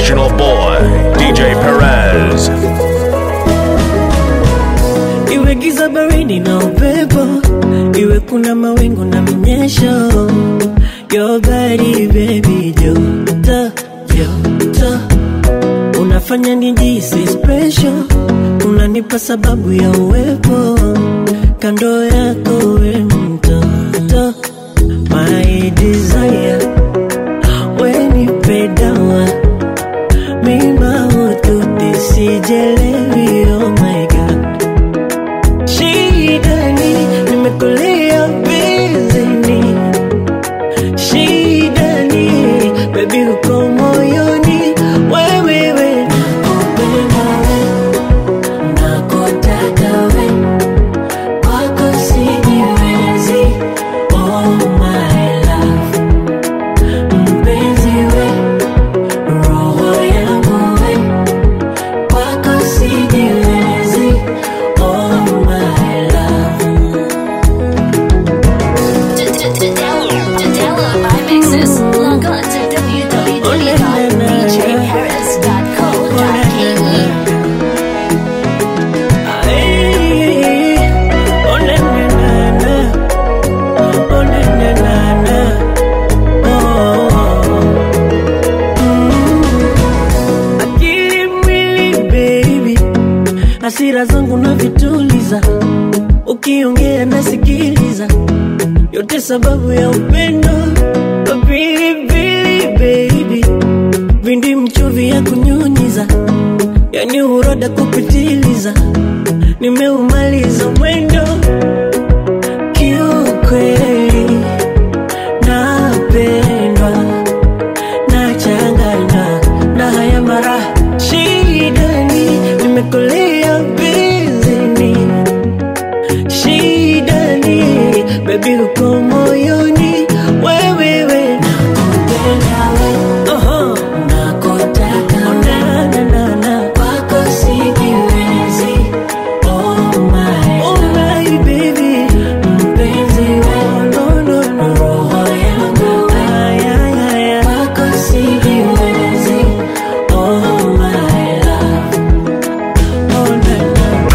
original boy, DJ Perez. iwe giza baridi na upepo iwe kuna mawingu na mnyesho your body baby joto joto unafanya nijisi special unanipa sababu ya uwepo kando yako we mtoto my desire wenipe dawa mima ututisijelewi oh my god shidani nimekulia bizini shidani bebi uko moyoni wewewe nakupenda we nakutaka we kwako sijiwezi oh my love mpenzi we roho yangu we kwako sijiwezi oh my love To download my mixes, log on to www.djharris.co.ke. akili mwili baby hasira zangu na vituliza ukiongea nasikiliza yote sababu ya upendo pilipili baby vindi mchuvi ya kunyunyiza yani uroda kupitiliza nimeumaliza mwendo kiukweli napendwa nachanganywa na haya mara shidani nimekulia bizini shidani bebi uko moyoni wewewe nakupenda we Oho. nakutaka na, na, na, na. kwako sijiwezi oh my, oh my baby mpenzi we no, no, no. roho yangu ay, ay, ay, ay. kwako sijiwezi oh my love oh, na, na.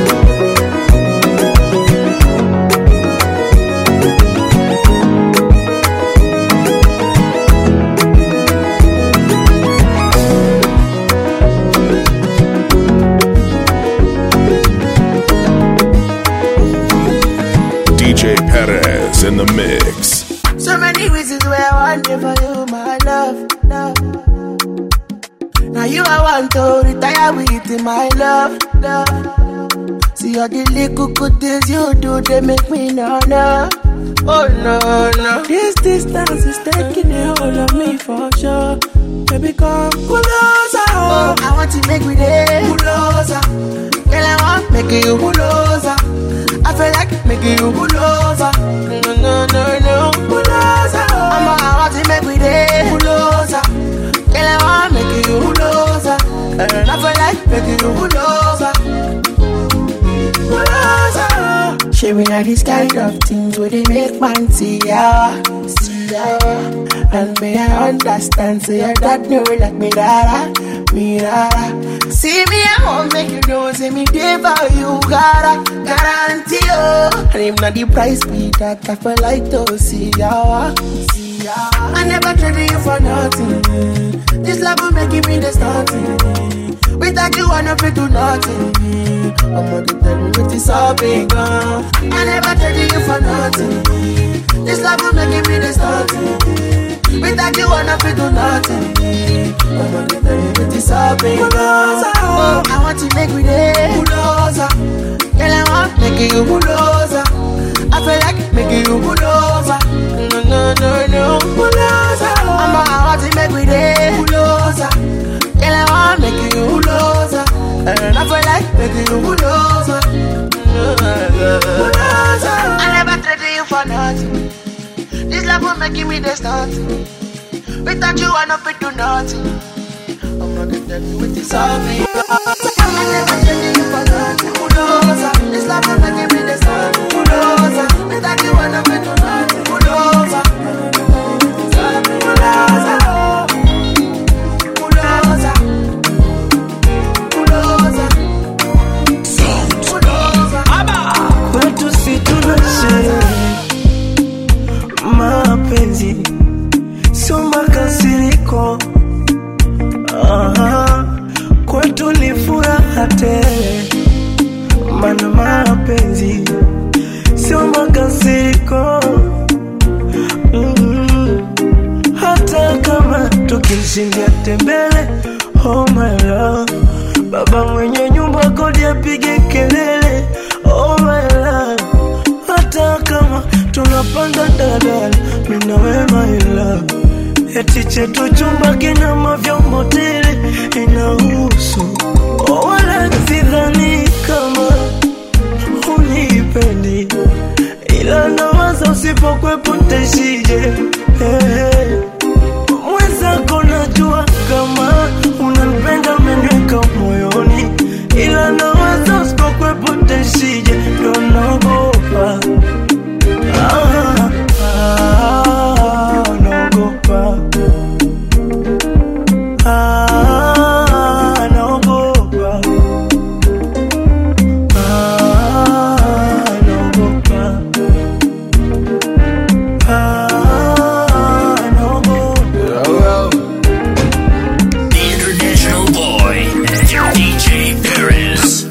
DJ Perez in the mix. So many reasons why I want you for you, my love, love. Now you I want to retire with my love, love. See all the little good things you do, they make me no no. Oh no no. This distance is taking a hold of me for sure. Baby, come closer. Oh, I want to make me there. Closer. Girl, I want make you closer. I feel like making you pull over. No, no, no, no, pull over. I'm a, I want to make we there. Pull over. Girl, I want make you pull over. And I feel like making you pull over. Pull over. She me like this kind of things where they make man see ya, see ya. And me I understand, say your dad know like me dada, me dada. See me I won't make you know, say me there for you, gotta guarantee you. And if not the price be that, I feel like to see ya, see ya. I never traded you for nothing. This love will make me the starting. Without you, I never do nothing. I'm gonna tell you it is all big gone. I never traded you for nothing. This love will make me the starting. Without you, I never do nothing. I'm gonna tell you it is all big gone. Oh, I want to make me there. Bulldozer. Girl, I want make you bulldozer. I feel like making you bulldozer. No, no, no, no, bulldozer. I'm a, I want to make me there. Bulldozer. Girl, I want make you bulldozer. And I feel like making you bulldozer. Bulldozer. I never traded you for nothing. This love will make me the start. Without you, I not fit do nothing. I'm not gonna tell you what is all me. I never traded you for nothing. Bulldozer. This love will make me the start. Bulldozer. Without you, I not fit do nothing. Bulldozer. Bulldozer. Bulldozer. Aha, kwetu ni furaha tele, mana mapenzi sio makasiriko mm. Hata kama tukishindia tembele, oh my love, baba mwenye nyumba kodi apige kelele, oh my love, hata kama tunapanda dadala, mimi na wewe my love eti chetu chumba kina mavyombo tele inahusu oh, wala sidhani kama unipendi ila nawaza usipokwepo ntaishije hey. mwenzako najua kama unanipenda umeniweka moyoni ila nawaza usipokwepo ntaishije ndo naogopa ah, ah, naogopa ah, naogopa ah, naogopa ah, naogopa The International Boy, DJ Perez.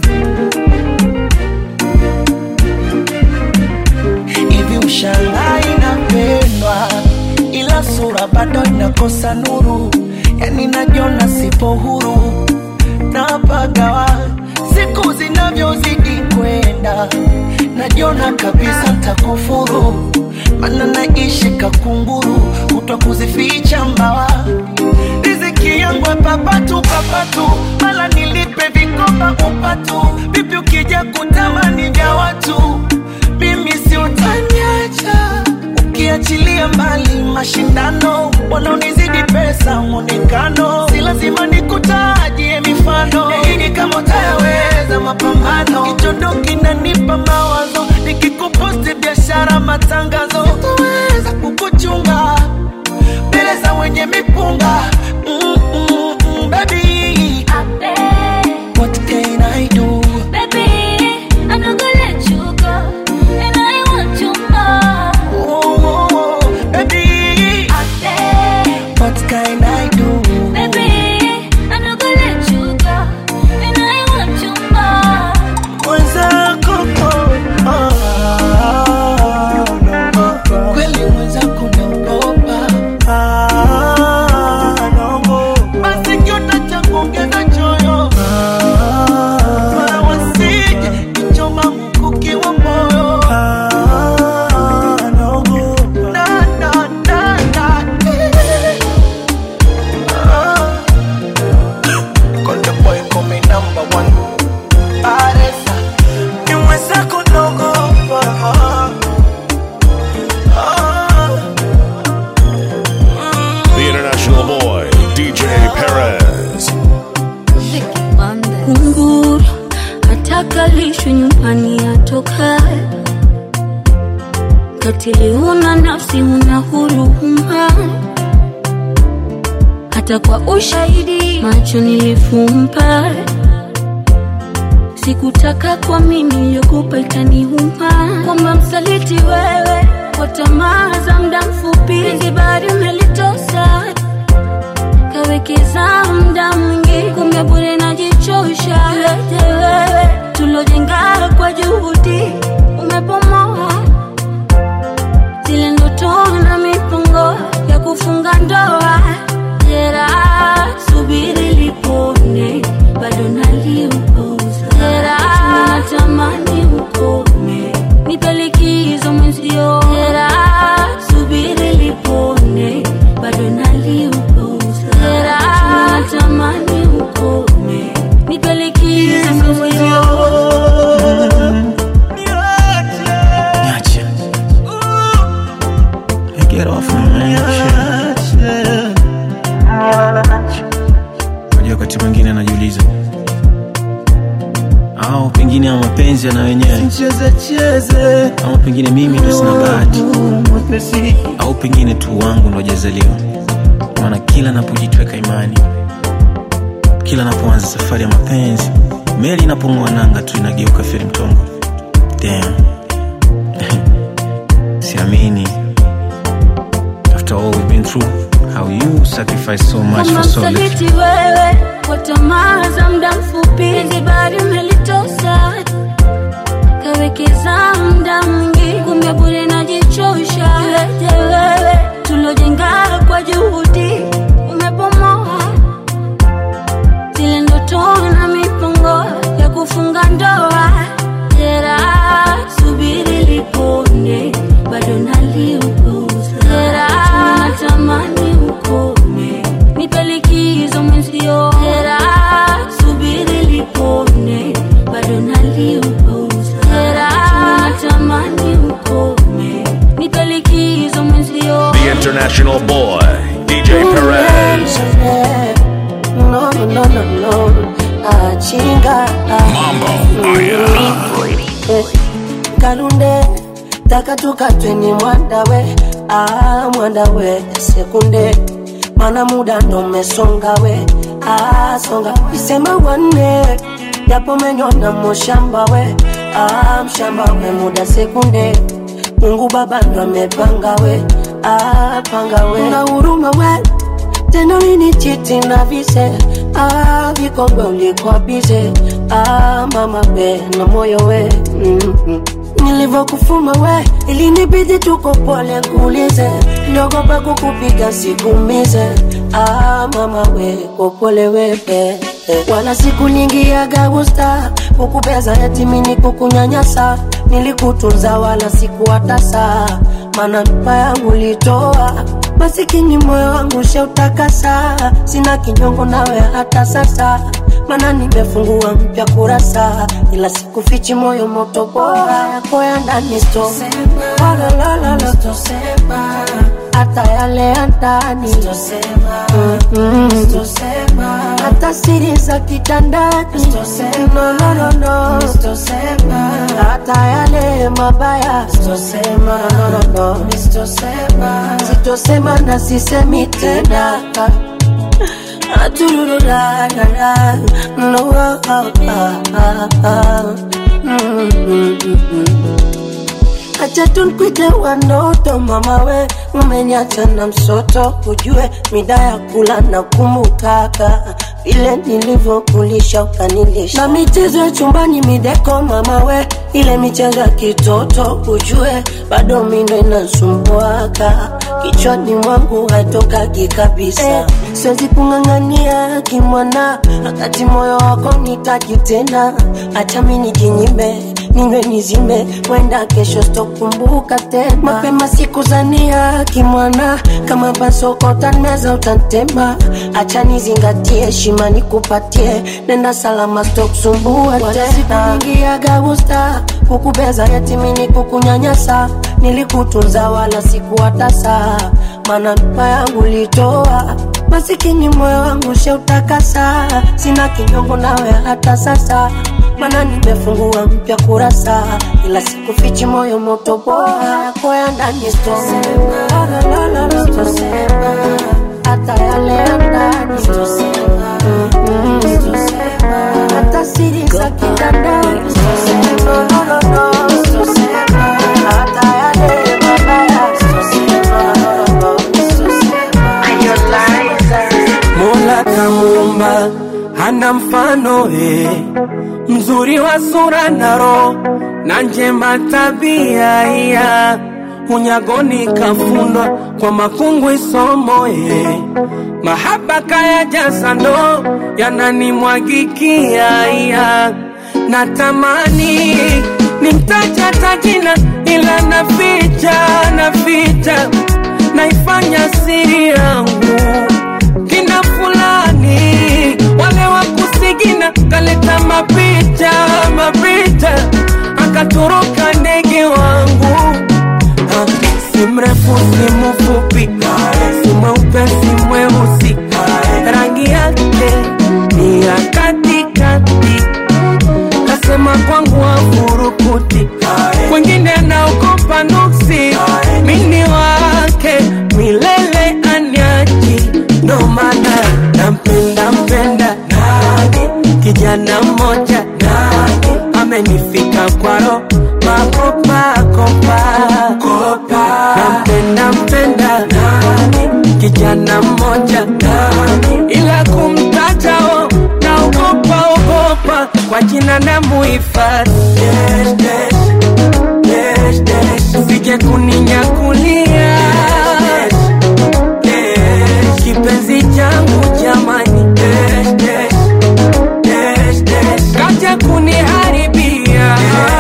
hivi ushangaa inapendwa ila sura bado inakosa nuru yani najiona sipo huru napagawa siku zinavyozidi kwenda najiona kabisa ntakufuru mana naishi kakunguru kutwa kuzificha mbawa riziki yangu papatu papatu mala nilipe vikoba upatu vipi ukija kutamani vya watu mimi si utaniacha ukiachilia mbali mashindano wanaonizidi pesa mwonekano si lazima nikutajie mifano yaini kama utayaweza mapambano kichondo kinanipa mawazo nikikuposti biashara matangazo utaweza kukuchunga mbele za wenye mipunga mm, mm, mm, baby what can I do oh, oh, oh, baby what can I do mwenzako oh, ah, naogopa kweli mwenzako naogopa ah, naogopa basi kiota cha kuongeza choyo mara wasije kichoma mkuki wa moyo ah, naogopa na, na, na, na. Ah. Konde boy call me number one. Paresa. ni mwenzako naogopa ah, ah. The International Boy, DJ Perez. kunguru atakalishwe nyumbani atokae katili huna nafsi huna huruma hata kwa ushahidi macho nilifumba sikutaka kwa mimi iliyokupa itaniuma kwamba msaliti wewe kwa tamaa za muda mfupi zibari umelitosa kawekeza muda mwingi kumbe bure najichosha yote wewe tulojenga kwa juhudi umepomoa zile ndoto na mipango ya kufunga ndoa jera subiri lipone bado naliupuza jera natamani ukome nipelikizo mwenzio jera subiri lipone bado naliupuza jera natamani ukome nipelikizo mwenzio Niache. Get off me, man. Unajua wakati mwingine anajiuliza au pengine ama mapenzi yana wenyewe ama pengine mimi ndo sina bahati au pengine tu wangu ndo jazaliwa maana kila napojitweka imani kila napoanza safari ya mapenzi meli inapong'oa nanga tu inageuka feri mtongo Damn. siamini after all we've been through how you sacrifice so much kama for so little msaliti wewe tamaa za muda mfupi penzi bado melitosa kawekeza muda mwingi kumbe bure najichosha iweje wewe tulojenga kwa juhudi umepomoa zile ndoto na mipango ya kufunga ndoa jera subiri lipone bado naliupuza jera natamani ukome nipe likizo mwenzio jera subiri lipone bado naliupuza jera natamani ukome nipe likizo mwenzio The international boy, DJ Perez. No, no, no, no, no. Achinga. Mambo, aya. Eh, Kalunde taka tukatweni mwandawe ah, mwandawe sekunde mana muda ndo umesonga we ah, songa isema wanne japo menyona mushamba we ah, mshamba we muda sekunde Mungu baba ndo amepanga we ah, panga we na huruma we tena lini chiti na vise ah, vikongwe ulikuwa bize ah, mama we na moyo we mm-hmm. nilivyokufuma we ilinibidi tuko pole kuulize niogopa kukupiga sikumize ah, mama we kopole wepe wala siku nyingi ya gagusta kukubeza yatimini kukunyanyasa nilikutunza wala sikuwatasa mana mpa yangu litoa masikini moyo wangu sheutakasa sina kinyongo nawe hata sasa mana nimefungua mpya kurasa ila sikufichi moyo moto bora yako ya ndani sto Walalalala. hata yale ya ndani Mm-mm. hata siri za kitandani no, no, no, no. hata yale mabaya no, no, no. sitosema na sisemi tena Aturururarara. No, ah, ah, ah, ah. Mm, mm, mm, mm. Acha tunkwite wanoto mama we umeniacha na msoto ujue mida ya kula na kumbukaka vile nilivyokulisha ukanilisha na michezo ya chumbani mideko mama we ile michezo ya kitoto ujue bado mindo inasumbuaka kichwani mwangu hatokaki kabisa eh, siwezi kung'ang'ania kimwana wakati moyo wako nitaki tena acha mi nijinyime ninywe nizime wenda kesho sitokumbuka tena mapema siku zania kimwana kama basokota meza utantema acha nizingatie heshima nikupatie nenda salama sitokusumbua tena nyingi ya gagusta kukubeza yatimini kukunyanyasa nilikutunza wala sikuwatasa mana mpa yangu litoa masikini moyo wangu sheutakasa sina kinyongo nawe hata sasa mana nimefungua mpya kurasa ila sikufichi moyo moto bora yako ya ndani sto hata yale ya ndani Mm-mm. hata siri za kitandani No, no, no, no. Hata yale mabaya No, no, no. Mola kamuumba hana mfano eh, mzuri wa sura na roho na njema tabia iya unyagoni kafundwa kwa makungwi somo eh, mahaba kaya jaza ndo yananimwagikia iya natamani nimtaja tajina ila naficha naficha naifanya siri yangu kina fulani wale wa kusigina kaleta mapicha mapicha akatoroka ndege wangu Ah, si mrefu si mfupi si mweupe si mweusi rangi yake ni ya katikati kasema kwangu afurukuti wengine anaogopa nuksi mini wake milele anyaji ndo maana nampenda mpenda kijana mmoja amenifika kwaro makopakopa nampenda mpenda kijana mmoja ila kumtajao ogopa kwa jina na muhifadhi Dash, dash, dash, dash. usije kuninyakulia Dash, kipenzi changu jamani Dash, dash, dash, dash. kaja kuniharibia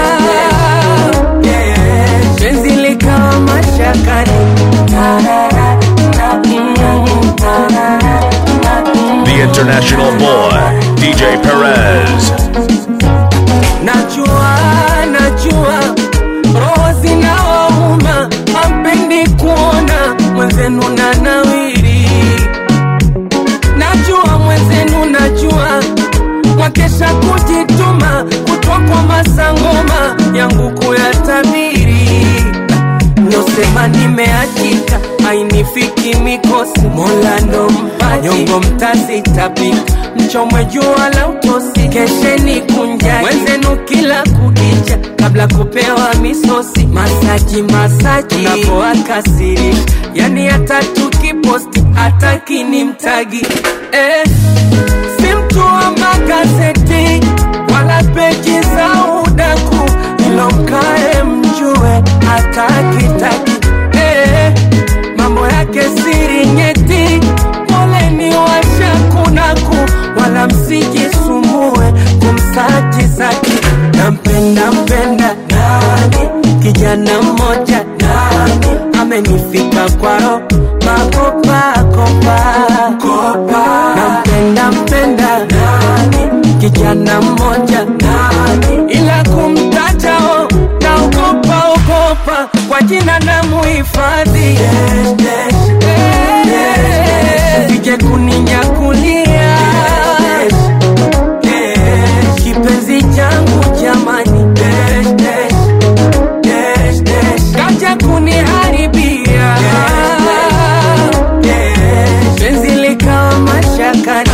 Dash, penzi likawa mashakani The international boy, DJ Perez. Najua, najua roho zinawauma, hampendi kuona mwenzenu na nawiri. Najua mwenzenu, najua mwakesha kujituma, kutwa kwa masangoma yangu kuyatabiri. Nyosema nimeachika, ainifiki mikosi, Mola ndo mpaji, nyongo mtazitapika, mchomwe jua la utosi, kesheni kunjani wenzenu kila kukicha, kabla kupewa misosi, masaji masaji, unapoakasirisha, yani hata tukiposti hataki ni mtagi eh, si mtu wa magazeti wala peji za udaku, ilo mkae mjue hatakitaki eh, mambo yake siri nyeti, poleni washakunaku, wala msijisumbue kumsaji zaki. Nampenda mpenda nani, kijana mmoja nani, amenifika kwa roho makopa kopa kopa. Nampenda mpenda nani, kijana mmoja nani, ila kumtaja oh, naogopa ogopa kwa jina na muhifadhi sije kuninyakulia kipenzi changu jamani kaja kuniharibia penzi likawa mashakani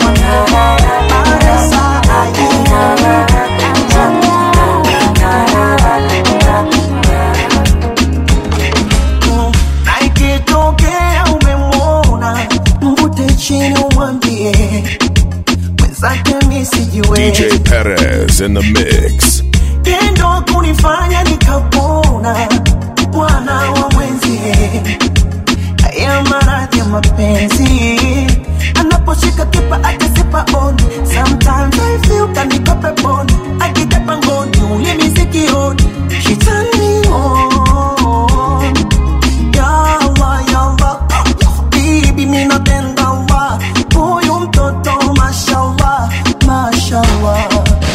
na ikitokea umemwona mvute chini umwambie mwenzake misijiwe DJ Perez in the mix. tendo kunifanya nikapona bwana wa mwenzie haya maradhi ya mapenzi anaposhika kipa akisipa on sometimes I feel kaniko peponi akitepa ngoni ulimi sikioni she turn me on Yalla, yalla, bibi mi napenda Allah huyu mtoto mashallah mashallah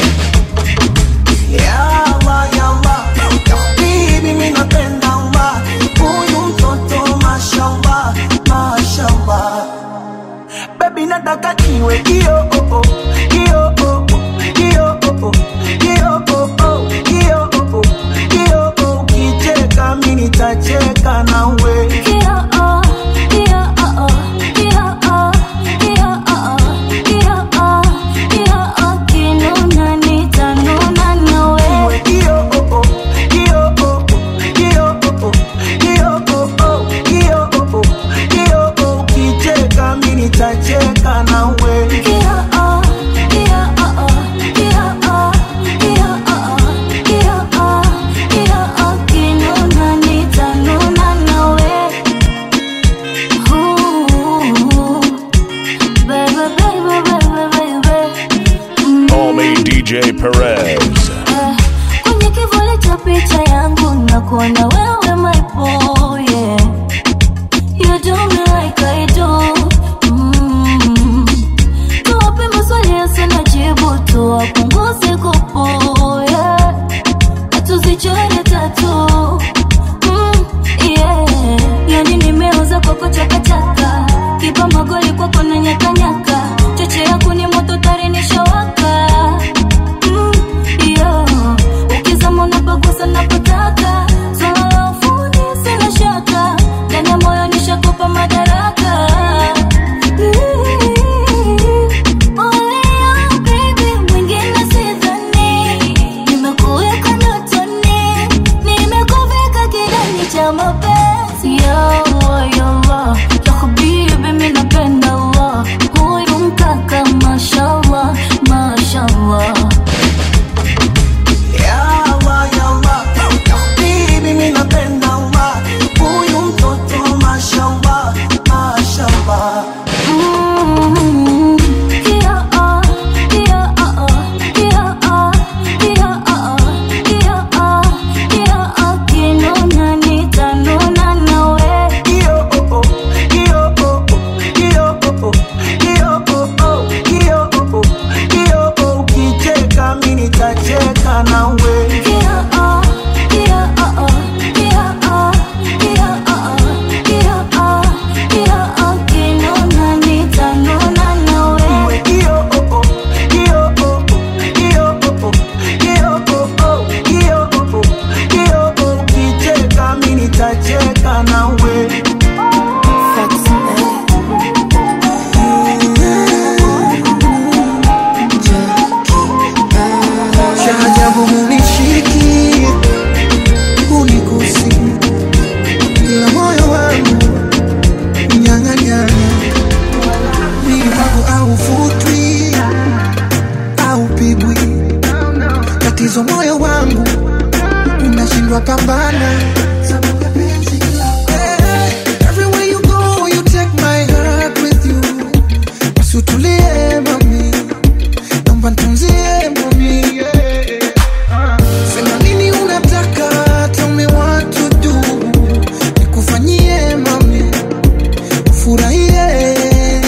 Yalla, yalla, bibi mi napenda Allah huyu mtoto mashallah mashallah Baby nataka niwe kio oh oh kio oh oh kio oh oh kio oh oh kio oh oh kio oh ukicheka mimi nitacheka nawe Niwe kio oh oh kio oh oh kio oh oh kio oh oh kio oh oh kio oh ukicheka mimi nitacheka nawe Call me DJ Perez. kwenye kivuli cha picha yangu na kuona wewe my boy yeah. You do me like I do mm. Tuwape maswali yasina jibu tuwapunguze kupo yeah. Tuzichore tatu mm, yeah. Yani nimeuza kwako chakachaka kipa magoli kwako na nyakanyaka cheche yako ni moto tarinishawaka mm, yeah. ukizama unapagusa napotaka swala la ufundi sina shaka ndani ya moyo nishakupa madaraka Only you, baby, mwingine tunapambana sababu ya penzi lako. Eh, everywhere you go, you take my heart with you. Basi utulie mami, naomba nitunzie mami. yeah. Sema nini unataka, tell me what to do. Nikufanyie mami, ufurahie.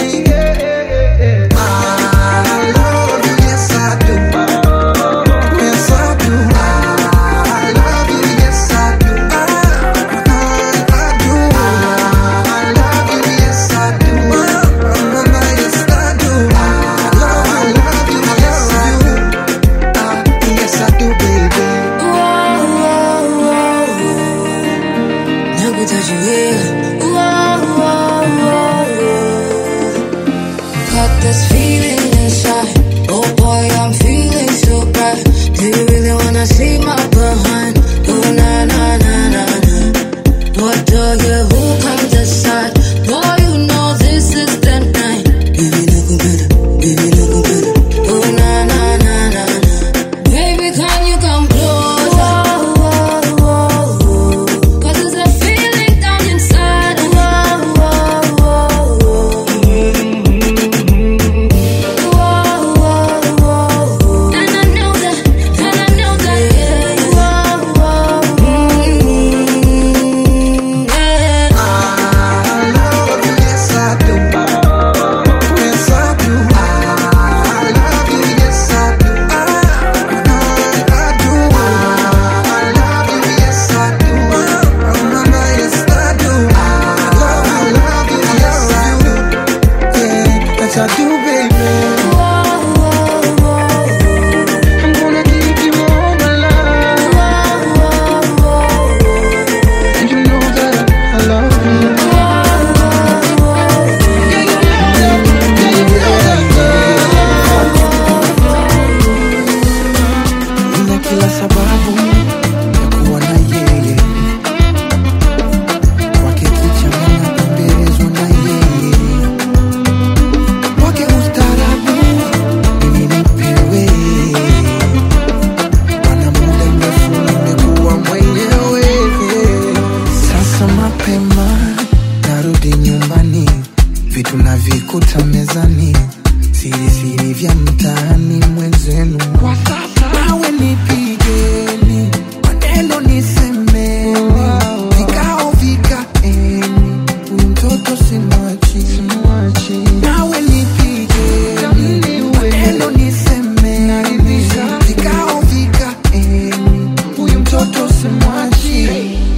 I love you, yes I do. Yes I do. I love you, yes I do. I, I do. I love you, yes I do. Mama, yes I do. I love, I love you, yes I do. Ah, yes I do, baby. Got this feeling inside. Oh boy, I'm feeling so bright. Do you really wanna see my behind? Oh na na na na na. What do you? Who come decide? Boy, you know this is the night. Baby, look better. Baby, look better. Oh na na na na na. Baby, can you come closer? Cause there's a feeling down inside. And I know that, and I know that, yeah. I love you, yes I do. Yes I do. I love you, yes I do. I, I do. I love you, yes I do. Mama, yes I do. I love, I love you, yes I do. Yeah, yes I do, baby. I'm gonna give you all my love. And you know that I love you. Yeah, you know that. Yeah, you know that. Nina kila sababu ya kuwa na yeye kwake kichana napendezwa na yeye kwake ustarabu mimi nipewe mana muda mrefu nimekuwa mwenyewe sasa mapema narudi nyumbani vitu navikuta mezani siri siri vya mtaani mwenzenu kwa sasa nawe nipigeni maneno nisemeni vikao vikaeni huyu mtoto simwachi nawe nipigeni maneno nisemeni vikao vikaeni huyu mtoto simwachi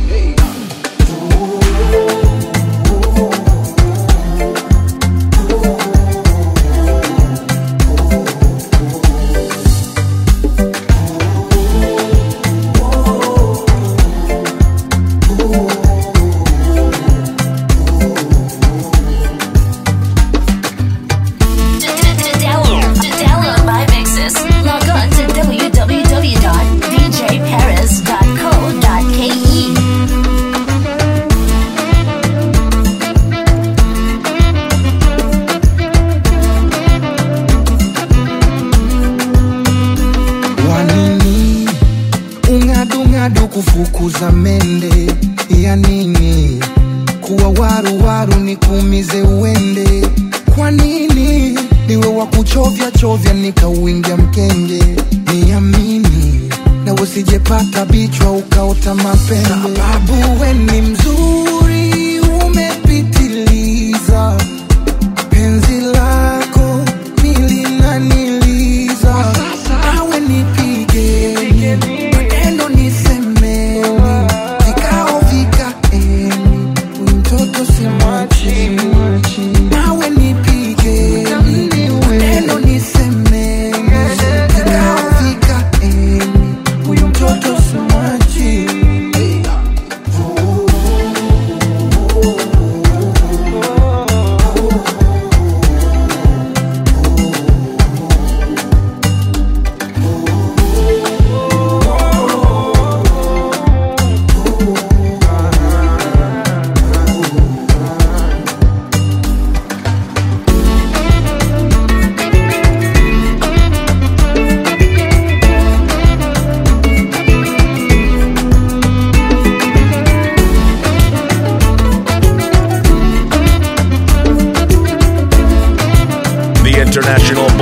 To download, to download my mixes, log on to www.djparis.co.ke. wanini ung'adung'adu kufukuza mende ya nini kuwa waruwaru nikuumize uende kwa nini niwe wa kuchovya chovya nikauingia mkenge niamini na usijepata bichwa ukaota mapembe sababu we ni mzuri umepitiliza penzi lako milinaniliza awe nipigeni maneno nisemeni vikao vikaeni huyu mtoto simwachi nawe nipigeni maneno nisemeni vikao vikaeni huyu mtoto simwachi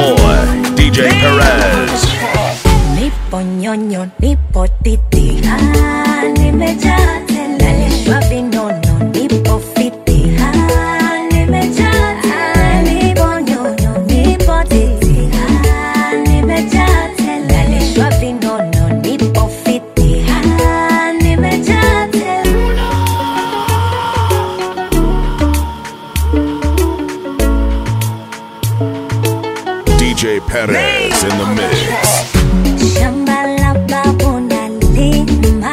boy, DJ Perez. Nipo nyonyo, nipo titi, ah, nimejaa tele. Nalishwa vinono, nipo fiti, ah, nimejaa tele. Nipo nyonyo, nipo titi, ah, nimejaa tele. Nalishwa vinono, nipo fiti, ah, nimejaa tele. DJ Perez in the mix. Shamba la babu nalima,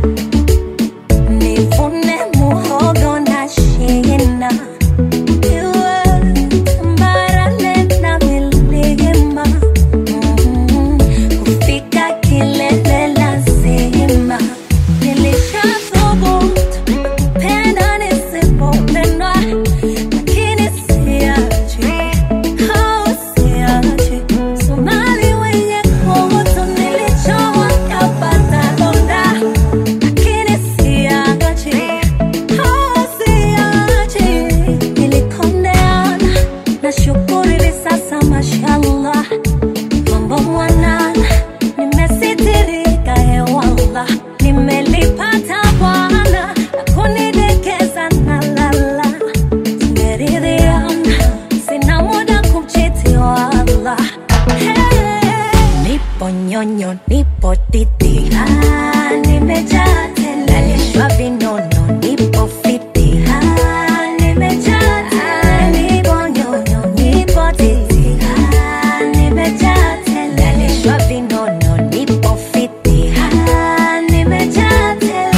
nivune muhogo na shina. Iwe tambarare na milima, mm, kufika kilele lazima. Nilishathubutu kupenda nisipopendwa, lakini siachi, oh, siachi. Somali wenye kutu nilichowa kapata donda, lakini siachi, oh, siachi. Nilikondeana, nashukuru hivi sasa mashallah mambo mwanana, nimesitirika hewala, nimelipata Bwana na kunidekeza na lala, tumeridhiana, sina muda kumchiti wala. Hey, nipo nyonyo, nipo titi, ah, nimejaa tele, nalishwa vinono, nipo fiti, ah, nimejaa tele, nipo nyonyo, nipo titi, ah, nimejaa tele, nalishwa vinono, nipo fiti, ah, nimejaa tele.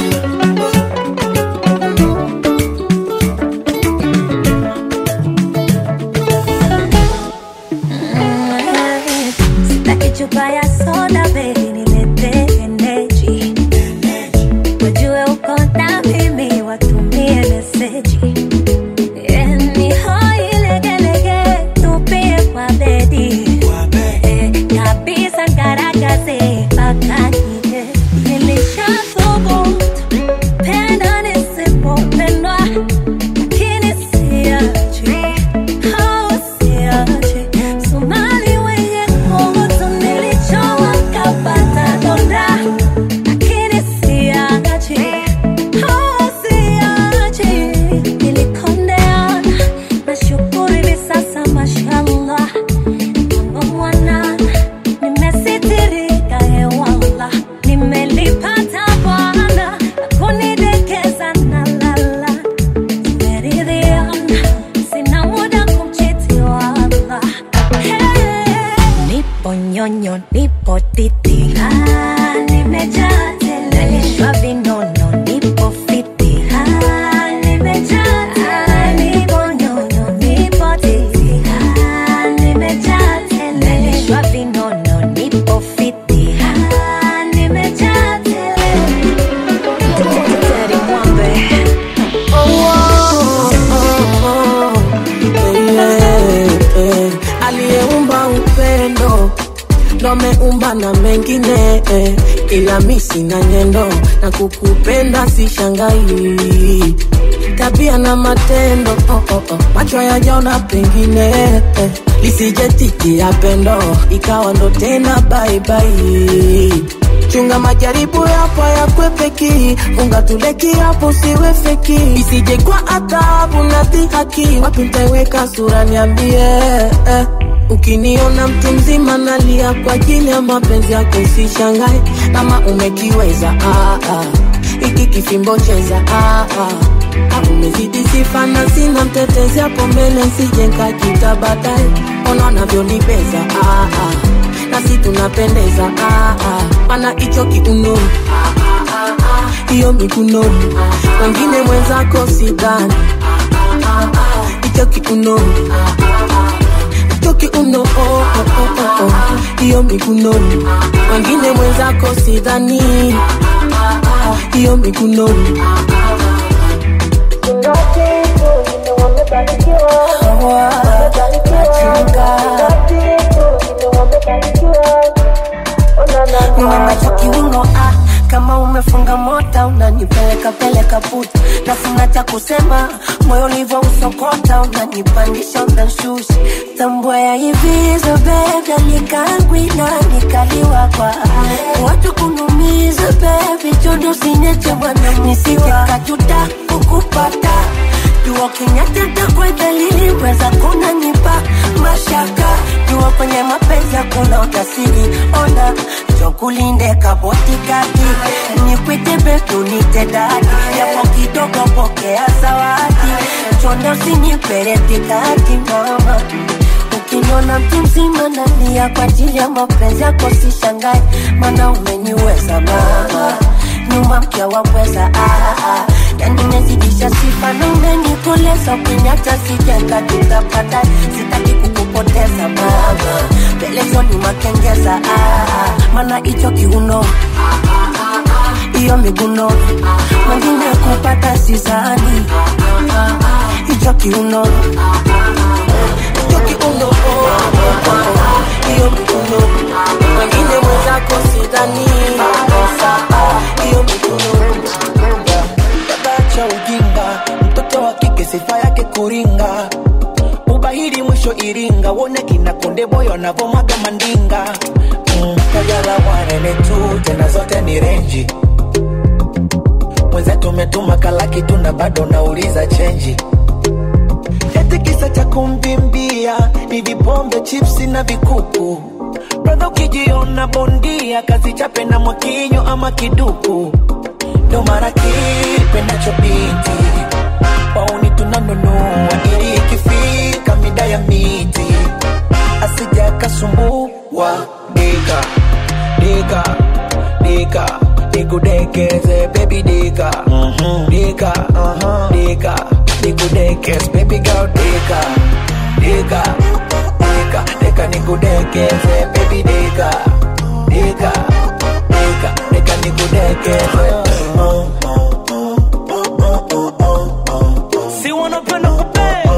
Sitaki chupa ya soda baby, nilete energy. Wajue uko na mimi, watumie meseji. Eh, ni hoi legelege, tupie kwa bedi. Eh, kabisa ngaragaze mpaka kile. Nilishathubutu, penda nisipopendwa, lakini siachi. Oh, siachi. Somali wenye kutu nilichowa kapata donda, lakini siachi. Oh, siachi. Nilikondeana, nashukuru hivi sasa mashallah. Mambo mwanana, nimesitirika hewala, nimelipata Bwana na kunidekeza na lala tumeridhiana, sina muda kumchiti wala. Hey, nipo nyonyo, nipo titi, ah, nimejaa tele, nalishwa vinono, nipo fiti, ah, nimejaa tele, nipo nyonyo, nipo titi, ah, nimejaa tele, nalishwa vinono, nipo fiti, ah, nimejaa tele. Teddy Mwambe. aliyeumba upendo ndo ameumba na mengine eh, ila mi sina nyendo na kukupenda si shangai tabia na matendo oh, oh, oh. macho yajaona pengine eh, lisijetikia pendo ikawa ndo tena baibai chunga majaribu yapo yakwepeki funga tuleki hapo siwe feki isije kwa adhabu na dhihaki wapi ntaiweka sura niambie eh. ukiniona mtu mzima nalia kwa ajili ya mapenzi yako usishangae kama umekiweza ah, ah. iki kifimbo cheza ah, ah. Ah, umezidi sifa na sina mtetezi hapo mbele nsije nkajita baadaye ona unavyonibeza ah, ah. nasi tunapendeza ah, ah. mana hicho kiuno hiyo mikunoni wengine mwenzako sidhani hicho kiuno hicho kiuno oh, oh, oh, oh, oh. hiyo mikunoni wengine mwenzako sidhani hiyo mikunoni Niwe macho kiungo ah, kama umefunga mota unani unanipeleka peleka puta nafuna cha kusema moyo ulivyo usokota unanipandisha unanshusha tambua ya hivizo bebe nikangwi na nikaliwa kwa watu kunumiza bebi chondo sinyeche bwana nisijekajuta kukupata jua kinyatata kwa dalili weza kunanipa mashaka jua kwenye mapenzi hakuna utasiri ona chokulinde kabotikati nikwite betunite dadi yapo kidogo pokea zawadi chondo sinipeletikati mama ukiniona mtu mzima nalia kwa ajili ya mapenzi yako sishangae mana umeniweza mama nyuma mkia wapweza ah, ah. yani umezidisha sifa na umenikoleza ukiniacha sijenga tutapata sitaki kukupoteza mama pelezoni makengeza ah, ah. mana hicho kiuno hiyo miguno mwingine kupata sizani hicho kiuno hicho kiuno hiyo miguno mwingine mwenzako sidhani hiyo miguno cha ujinga mtoto wa kike sifa yake kuringa ubahiri mwisho iringa wone kina konde boyo anavomwaga mandinga mm, kajala wanene tu tena zote ni renji mwenzetu umetuma kalaki tu na bado nauliza chenji eti kisa cha kumbimbia ni vipombe chipsi na vikuku bradha ukijiona bondia kazi chape na mwakinyo ama kiduku ndo mara kipendacho binti wauni tunanunua ili ikifika mida ya miti asija kasumbua dika dika dika nikudekeze baby dika dika dika nikudekeze baby girl dika dika dika dika nikudekeze baby dika dika dika dika nikudekeze si wanapenda kupe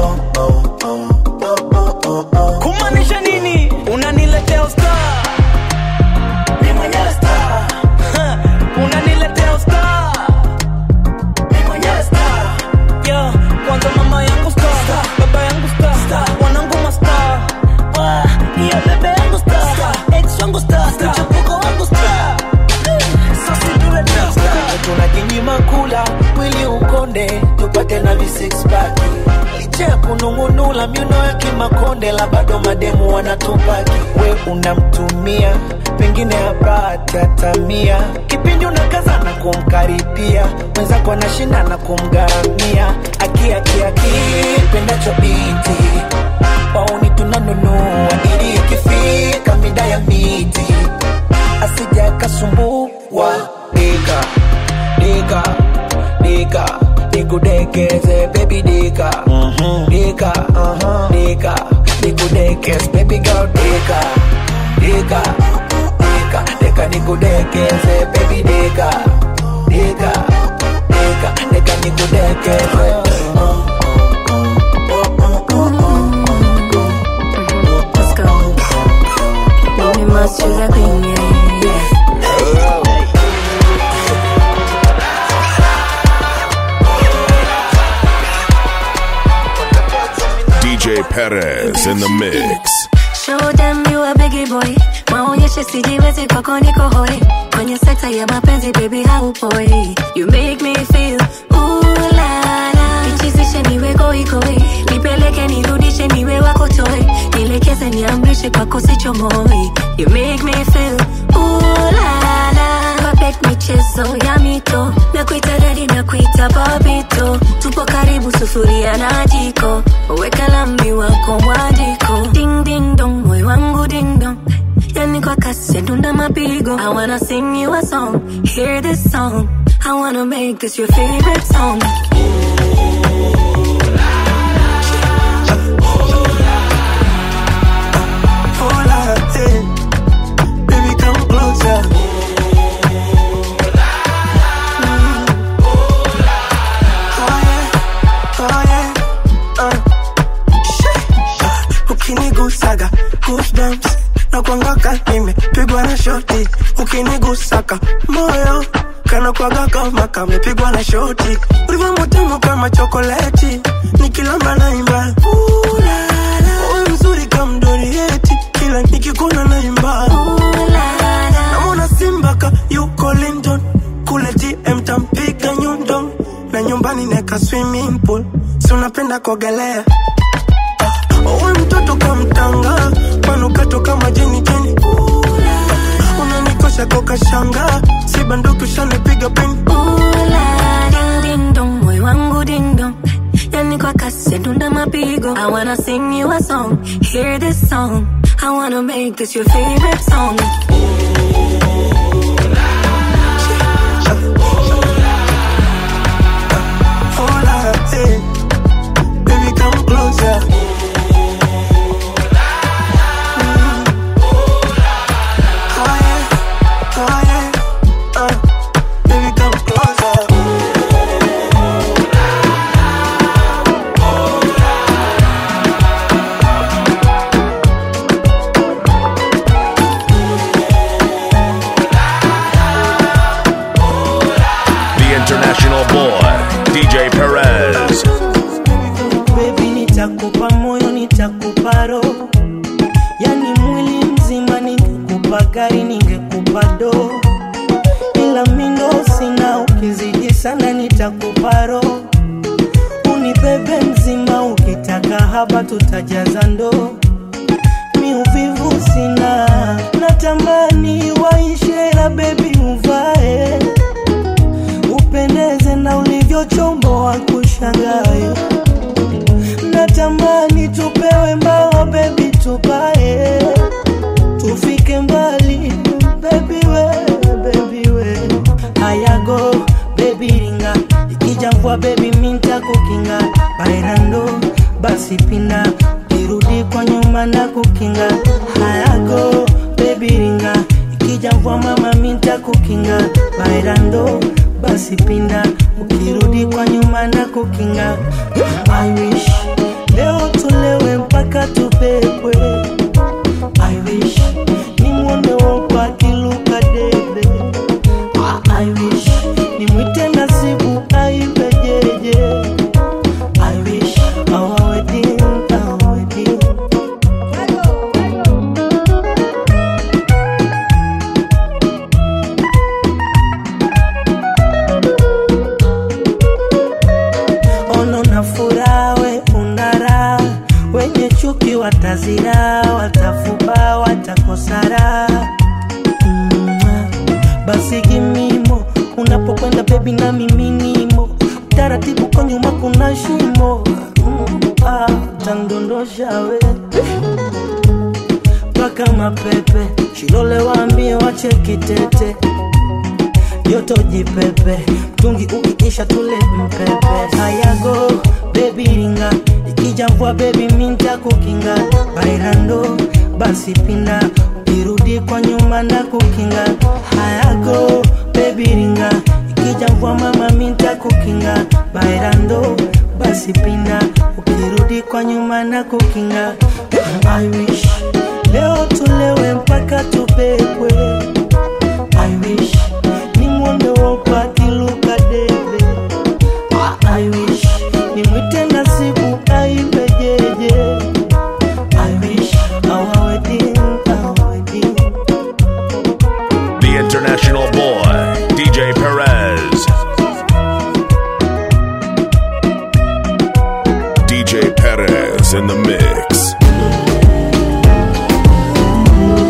kumaanisha nini unaniletea usta ni mwenyewe star unaniletea usta ni mwenyewe star yeah. kwanza mama yangu sta baba yangu sta wanangu masta iya bebe yangu sta ex wangu sta mchepuko wangu sta sosiduleta tunajinyima kula mwili ukonde tupate na visixpaki licha ya kunung'unula miuno ya kimakonde la bado mademu wanatupaki we unamtumia pengine hapati hatamia kipindi unakaza na kumkaribia mwenzako anashinda na kumgharamia akiakiaki pendacho binti wauni tunanunua ili ikifika mida ya miti asija akasumbua dika dika dika nikudekeze baby dika dika dika nikudekeze baby girl dika dika dika dika nikudekeze baby dika dika dika dika nikudekeze Let's go. Baby, must choose a queen, yeah, yeah. DJ Perez in the mix. Show them you a biggie boy maonyeshe sijiwezi kwako niko hoi kwenye sekta ya mapenzi baby haupoi you make me feel ooh la la nichizishe niwe goigoi nipeleke nirudishe niwe wako toy nielekeze niamrishe kwako sichomoi you make me feel ooh la la Perfect michezo ya mito na kuita dadi na kuita babito tupo karibu sufuria na jiko weka lambi wako mwajiko ding ding dong moyo wangu ding dong yani kwa kasi ya dunda mapigo I wanna sing you a song hear this song I wanna make this your favorite song Hola, hey. Baby, come closer. Oh, yeah. Oh, yeah. Uh. Shit. Ukinigusaga goosebumps na kuangaka nimepigwa na shoti ukinigusaka moyo kana kwaga kama kamepigwa na shoti ulivyo mutamu kama chokoleti nikilamba naimba Ooh la la. Wewe mzuri kama mdorieti kila nikikuna naimba namwona simba ka yuko London kule GM tampiga nyundo na nyumbani neka swimming pool si unapenda kuogelea Uwe mtoto kamtanga manukato kama jeni jeni unanikosha koka shanga si banduki ushanipiga pini Ding ding dong, moyo wangu ding dong. Yani kwa kasi dunda mapigo. I wanna sing you a song, hear this song. I wanna make this your favorite song. Hola, eh. Baby, come closer. Mm. Oh, yeah. Oh, yeah. Uh, baby, come closer. The international boy, DJ Perez. Baby, nitakupa moyo, nitakupa roho, yani mwili mzima. Ningekupa gari, ningekupa do, ila mindo sina. Ukizidi sana, nitakupa roho, unibebe mzima. Ukitaka haba, tutajaza ndoo. Mi uvivu sina, natamani waishe, la bebi uvae upendeze na ulivyochomboa kushangae natamani tupewe mbao bebi tupae tufike mbali bebi we bebi we ayago bebi ringa ikija mvua bebi minta kukinga bairando basi pinda kirudi kwa nyuma na kukinga hayago bebi ringa ikija mvua mama minta kukinga bairando basi pinda ukirudi kwa nyuma na kukinga I wish leo tulewe mpaka tupepwe I wish nimwone wopa akiluka debe I wish nimwite nasibu aibe jeje I wish our wedding, our wedding ono na furaha we unara wenye chuki watazira watafuba watakosara mm, basi gimimo unapokwenda bebi na miminimo taratibu kwa nyuma kuna shimo mm, ah, tandondosha we mpaka mapepe shilole waambie wachekitete joto jipepe mtungi ukiisha tule mpepe hayago bebi ringa ikija mvua bebi minta kukinga bairando basi pinda ukirudi kwa nyuma na kukinga hayago bebi ringa ikija mvua mama minta kukinga bairando basi pinda ukirudi kwa nyuma na kukinga I wish leo tulewe mpaka tupepwe I wish nimwone wopa akiluka debe I wish nimwite nasibu aibe jeje I wish our wedding, our wedding The international boy, DJ Perez. DJ Perez in the mix.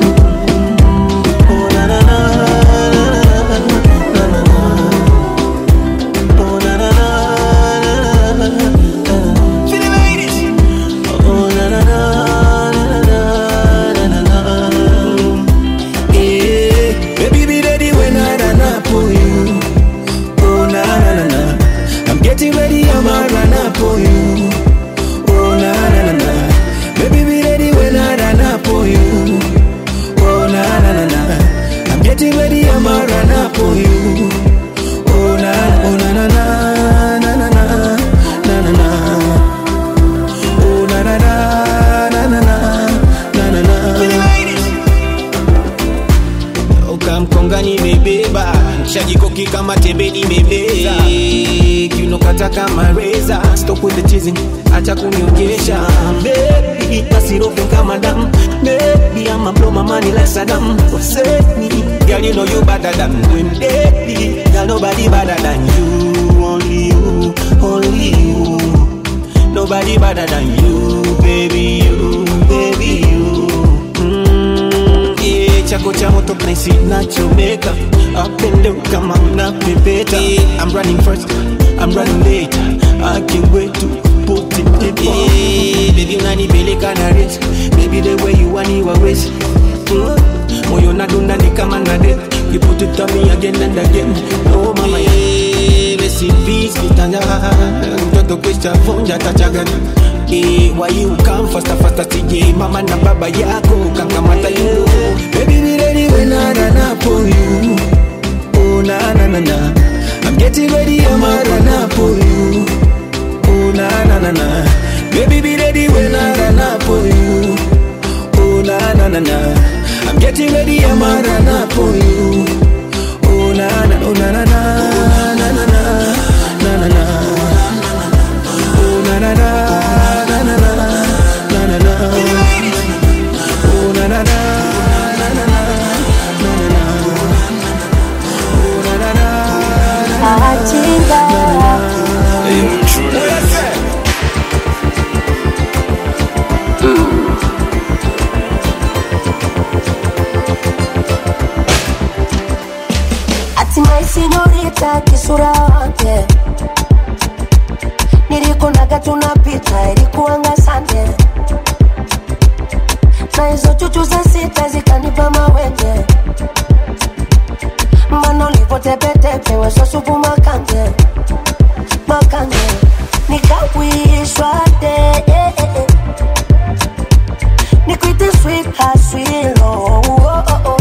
kama mkonga nimebeba shajikoki kama tembe nimebeza kiunokata kama reza stop with the teasing acha kunionyesha baby nasirofe kama damu baby I'ma blow my money like Saddam Hussein girl you know you better than when baby girl nobody better than you only you only you nobody better than you baby you baby you mm, yeah, chako cha moto place nachomeka up and down kama unapepeta yeah, I'm running first I'm running late I can't wait to put it in yeah, baby unanipeleka na race baby the way you want you always mm, moyo nadunda ni kama na death you put it on me again and again oh mama yeah, rest in peace kitanda mtoto kisha vunja tachagani Eh, why you come faster faster TJ mama na baba yako kangamata you baby be ready when I run up on you oh na na na na I'm getting ready I'm a run up on you oh na na na na baby be ready when I run up on you oh na na na na I'm getting ready I'm a run up on you oh na na oh na na na na na na na na na oh na na na na na na na na na oh na na na na na na na na na oh na na na hatimaye sinyorita kisura wake nilikunaga tunapita ilikuanga sande na hizo chuchu za sita zikanipa mawenge mana ulivotepetepe wesosupu makanje makanje nikawishwa de eh, eh, eh. nikwite sweet haswilo oh, oh, oh.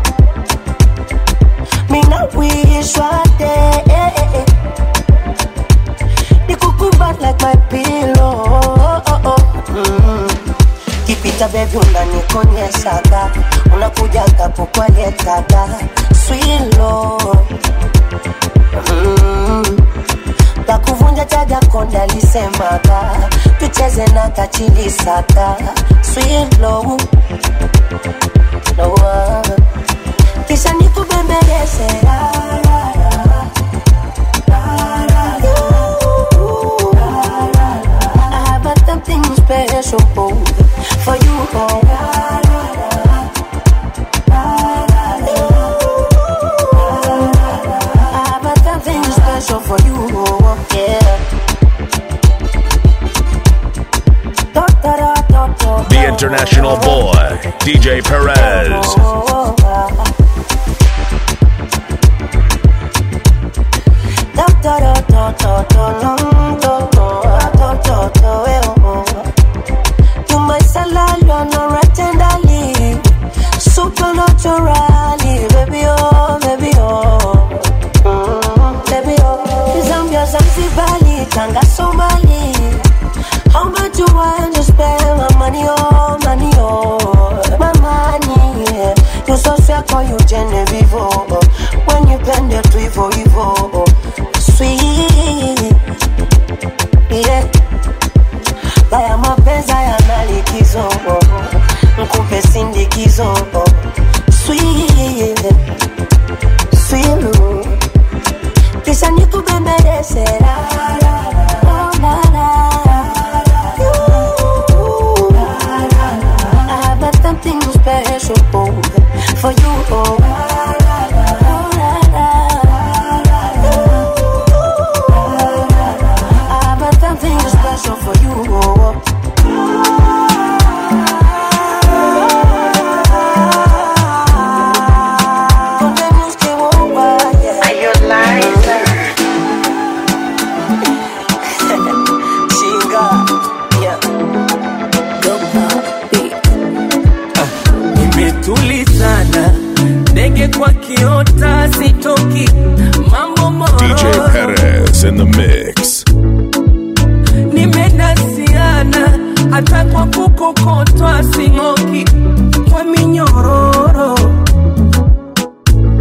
mina wishwa de eh, eh, eh. nikukumbat like my pillow oh, oh, oh. Mm. kipita bebi unanikonyeshaga unakujaga pokwaletaga swilo mm. takuvunja chaga konda lisemaga tucheze na kachilisaka swilo noa kisha nikubembeleze la, la, la. I have a something special for you. Oh. I have a something special for you. Oh. Yeah. Da, da, da, da, da, The international boy, DJ Perez. Oh, Da, da, da, da, da, da, da, da, da, da, da, da, eh, oh. You my salad, no tenderly, supernaturally, baby oh, baby oh, mm, baby oh. Zambia, Zanzibari, Tanga, Somali. How much you want to spend my money on, money on, my money? Yeah. You so sweet, call you Genevieve. oh. When you bend it to evil, evil, sweet, yeah. Haya mapenzi yana likizo, nkupe sindikizo, sweet, sweet, kisha nikubembeleze la, la, la, la, la. You, I have a something special for you. Oh. I have a something special for you. Are you liar? Chinga, yeah. nimetulizana ndege kwa kiota sitoki mambo DJ mororo Perez in the mix. nimenasiana hata kwa kukokotwa sing'oki kwa minyororo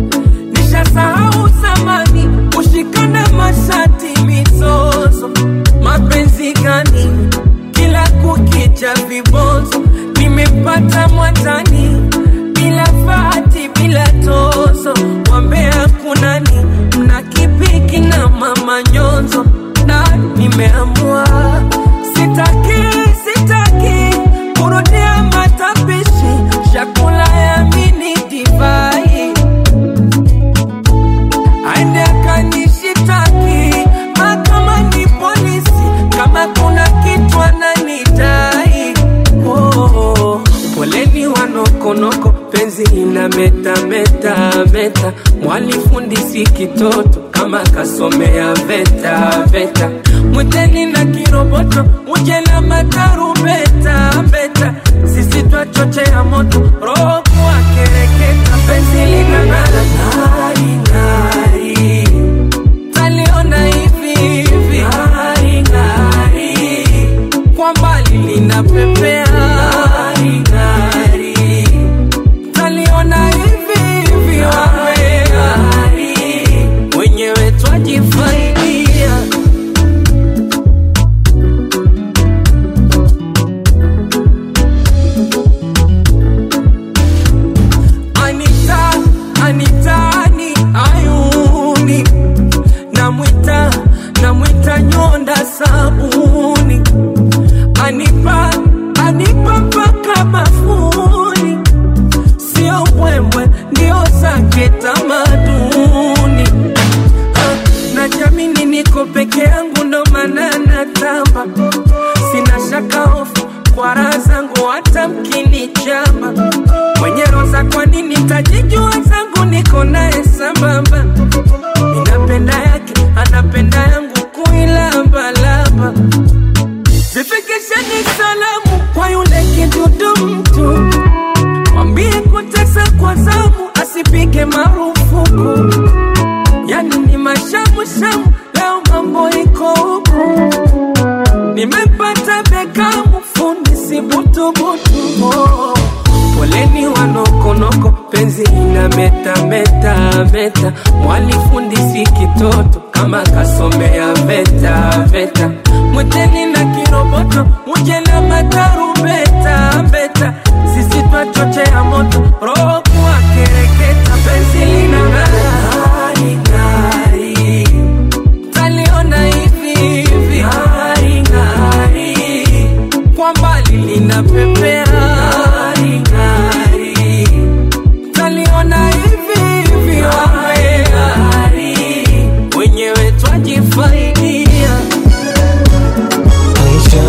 penzi ina meta meta meta, mwalifundisi kitoto kama kasomea veta veta, mwiteni na kiroboto uje na matarumbeta beta, sisi twachochea moto roho kuwa kereketa, penzi lina ng'ara ng'ari ng'ari, taliona hivi hivi ng'ari ng'ari, kwa mbali linapepea ng'ari ng'ari, taliona hivi hivi ng'ari, wenyewe twajifaidia Anita, Anitani ayuni namwita namwita nyonda sabuni anipa anipa mpaka mafuni sio mbwembwe ndio zake tamaduni Ah, najamini niko peke yangu ndo maana natamba sina shaka hofu kwa raha zangu hata mkinichamba mwenye roza kwa nini tajijua zangu niko naye sambamba ninapenda yake anapenda yangu kuilambalamba zifikisheni salamu kwa yule kidudu mtu mwambie kutesa kwa zamu asipige marufuku yani ni mashamushamu leo mambo iko huku nimepata bekamu fundi sibutubutu oh. poleni wanokonoko penzi ina meta meta meta mwalifundisi kitoto kama kasomea veta veta mwiteni na kiroboto muje na matarumbeta beta sisi twachochea moto roho kuwa kereketa penzi lina ng'ari ng'ari taliona hivi hivi ng'ari ng'ari kwa mbali linapepea ng'ari ng'ari taliona hivi hivi ng'ari ng'ari wenyewe twajifaidia Aisha,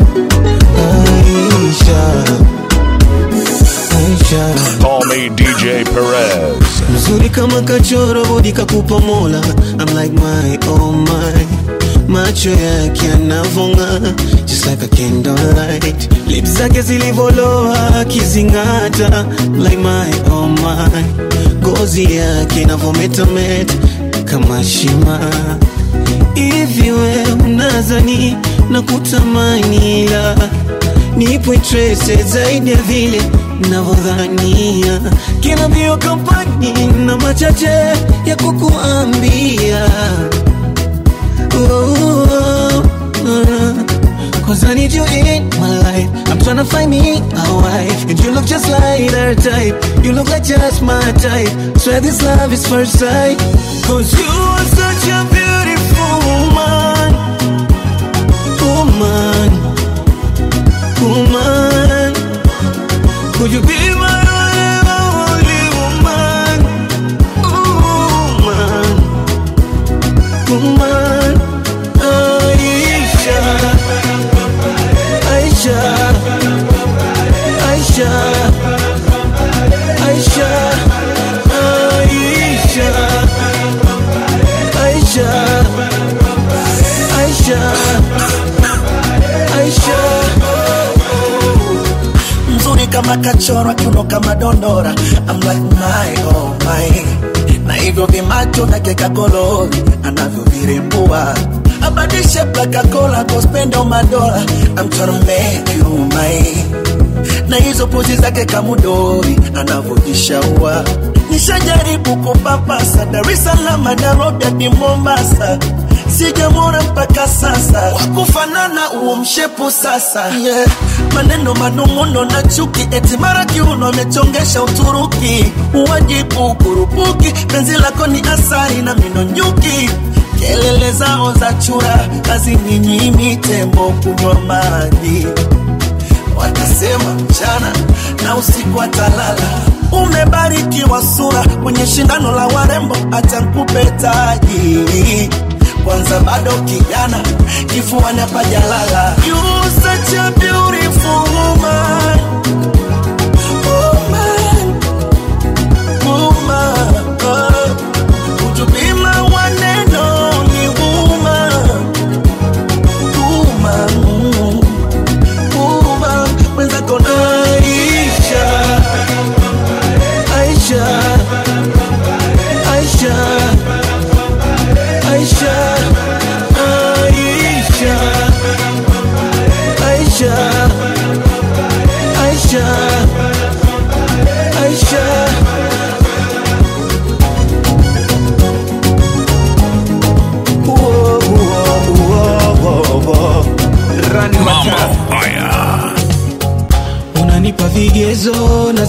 Aisha, Aisha. Call me DJ Perez. mzuri kama kachoro bodi kakupa mola I'm like my oh my macho yake yanavonga just like a candlelight lips zake zilivoloa akizingata like my oh my ngozi yake inavometameta kama shima hivi we unazani na kutamani la nipo interested zaidi ya vile navyodhania kina mbio kampani na machache ya kukuambia oh, oh, oh. Cause I need you in my life I'm trying to find me a wife And you look just like her type You look like just my type Swear this love is first sight Cause you are such a beautiful woman Woman Woman Could you be my only woman Woman Woman Aisha Aisha Aisha Aisha Aisha Aisha Aisha Aisha mzuri kama kachorwa kiuno kama dondora I'm like my oh my na hivyo vimacho vyake kakolori anavyovirembua abadishe plakakola kospenda madola I'm tryna make you mine na hizo pozi zake kamudori anavyojishaua nishajaribu kupapasa Dar es Salaam Nairobi hadi Mombasa sijamwona mpaka sasa wakufanana huo mshepu sasa yeah. maneno manung'uno na chuki eti mara kiuno amechongesha Uturuki uwajibu kurupuki penzi lako ni asari na mino nyuki kelele zao za chura hazininyimi tembo kunywa maji watasema mchana na usiku atalala. Umebarikiwa sura kwenye shindano la warembo, acha nikupe taji kwanza, bado kijana, kifuani hapajalala. You such a beautiful woman, woman,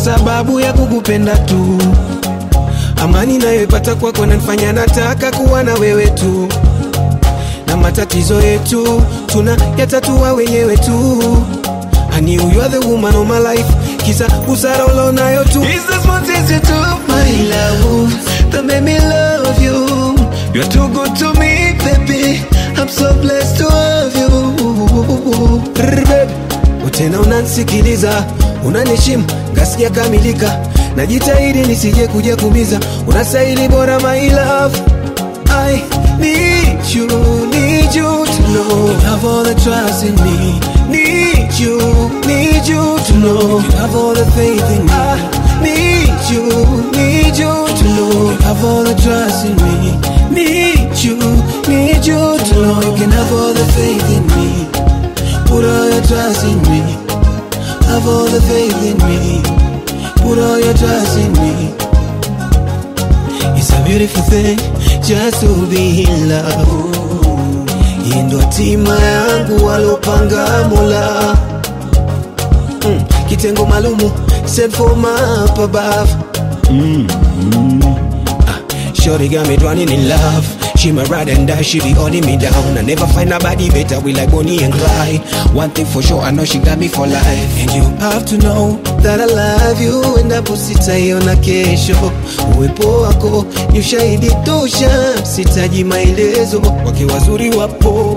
sababu ya kukupenda tu amani nayoipata kwako nanifanya nataka kuwa na wewe tu na matatizo yetu tuna yatatua wenyewe tu I knew you are the woman of my life kisa busara ulionayo tu Is this what is you do my love that made me love you You're too good to me baby I'm so blessed to have you Rrr, baby. Tena unanisikiliza unanishimu ngasikia kamilika najitahidi nisije kuja kumiza unastahili bora my love I need you, need you to know you have all the trust in me. Need you, need you to know you have all the faith in me. I need you, need you to know you have all the trust in me. Need you, need you to know you can have all the faith in me. Put all your trust in me. Have all the faith in me. Put all your trust in me. It's a beautiful thing just to be in love. Hii ndo hatima yangu walopanga Mola. Mm, kitengo malumu set for my up above. Mm, mm. Ah, Shorty got me drowning in love. She my ride and die, she be holding me down. I never find nobody better, we like Bonnie and Clyde. One thing for sure, I know she got me for life. And you have to know that I love you, endapo sitaiona kesho. Uwepo wako ni ushahidi tosha, sitaji maelezo, wake wazuri wapo.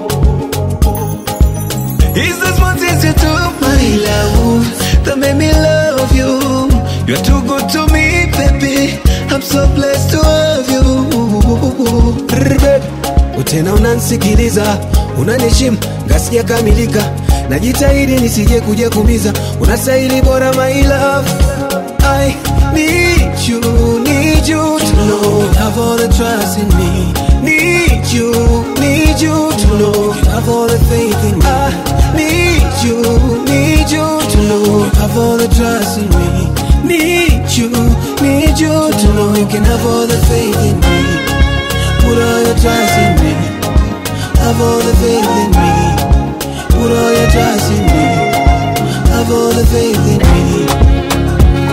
Is this what is you do, my love, that made me love you? You're too good to me, baby. I'm so blessed to have you. Rrr, baby. Tena unanisikiliza, unanishimu, ngasikia kamilika. Najitahidi nisije kuja kumiza, unastahili bora my love. I need you, need you to know you have all the trust in me. Need you, need you to know you have all the faith in me. I need you, need you to know you have all the trust in me. Need you, need you to know you can have all the faith in me. Put all your trust in me. Have all the faith in me. Put all your trust in me. Have all the faith in me.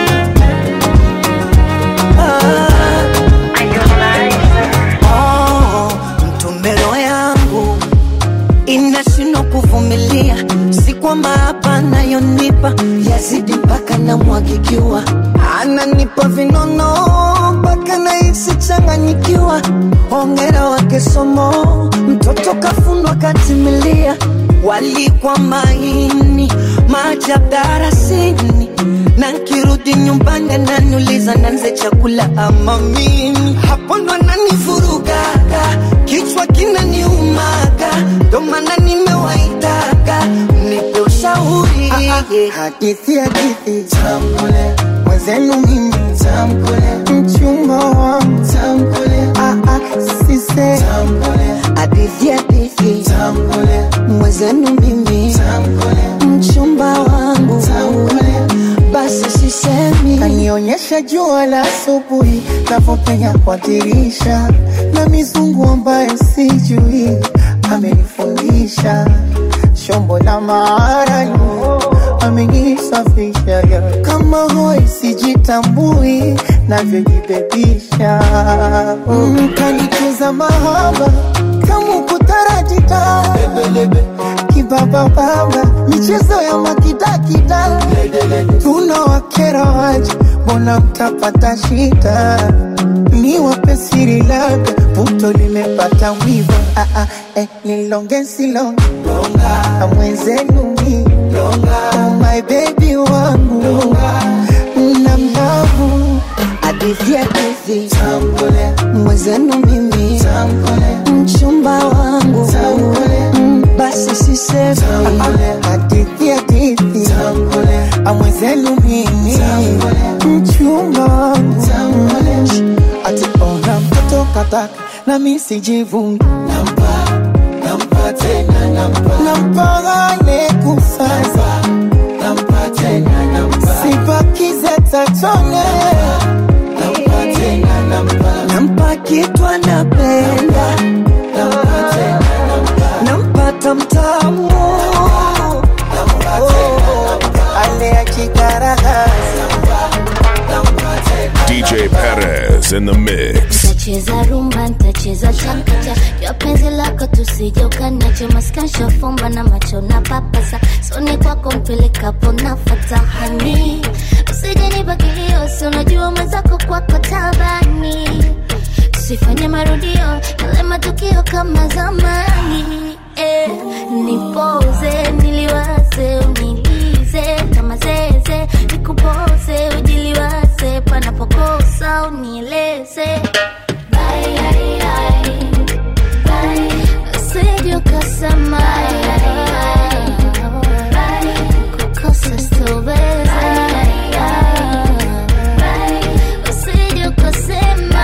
Oh, mtumbelo yangu inashindwa kuvumilia, si kwamba hapa nayonipa yazidi mpaka namwagikiwa, ananipa vinono mpaka nahisi changanyikiwa. Hongera wake somo, mtoto kafundwa katimilia, walikwa maini maajabu darasini na nkirudi nyumbani ananiuliza nanze chakula ama mimi, hapo ndo ananivurugaga, kichwa kinaniumaga, ndo maana nimewaitaga mnipe ushauri. Hadithi hadithi tamkule mwenzenu mimi tamkule mchumba wangu tamkule ah ah sise tamkule hadithi hadithi tamkule mwenzenu mimi tamkule mchumba wangu basi sisemi kanionyesha jua la asubuhi navyopenya kwa dirisha na mizungu ambayo sijui amenifundisha shombo la maarani amenisafisha kama hoi sijitambui navyojibebisha mm, kanicheza mahaba kama kutarajita kibabababa michezo ya makidakida tunawakera waje mbona mtapata shida ni wape siri labda puto limepata wiva ah, ah, eh, nilonge silonge mwenzenu mi oh, my baby wangu na mlavu hadithi hadithi mwenzenu mimi mchumba wangu Mm, basi sisemi hadithi hadithi amwenzenu mimi mchumba wangu ati ona mtoto kataka na mi sijivungi nampagane kusasa sibakize tatone nampa kitu anapenda nampata mtamu ale ya kigaragaza DJ Perez in the mix. Ntacheza rumba, ntacheza chakacha ya penzi lako tusije ukaniache maskansha fumba na macho na papasa soni kwako mpelekapo nafata hani usije nibakilio si unajua mwenzako kwako tabani tusifanye marudio yale matukio kama zamani eh, nipoze niliwaze unilize kama zeze nikupoze ujiliwaze panapokosa unieleze Bye, ai, ai. Bye. Usije ukasema kukosa sitoweza. Usije ukasema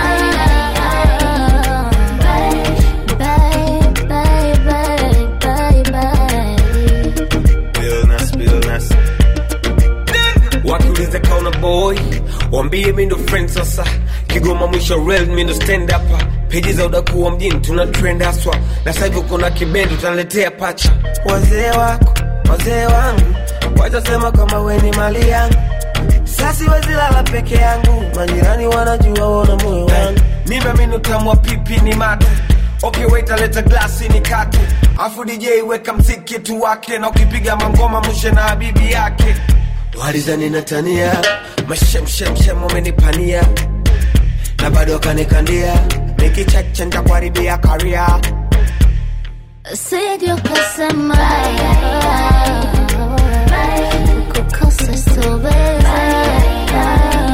bye, bye, bye, bye, bye. Billnas, Billnas. wakiuliza kauna boy wambie mi ndo friend sasa kigoma mwisho real mi ndo stand up peji za udakuwa mjini tuna trend haswa na sasa hivi kuna kibendo tunaletea pacha wazee wako wazee wangu watasema kama we ni mali yangu sasi wezilala peke yangu majirani wanajua wona moyo wangu mimi amini utamu wa pipi ni mate okay wait aleta glasi ni kate afu dj weka mziki tu wake na ukipiga mangoma mshe na habibi yake walizani natania mashemshemshem wamenipania na bado wakanikandia nikicheche ntakuharibia karia Usije ukasema kukosa sitoweza.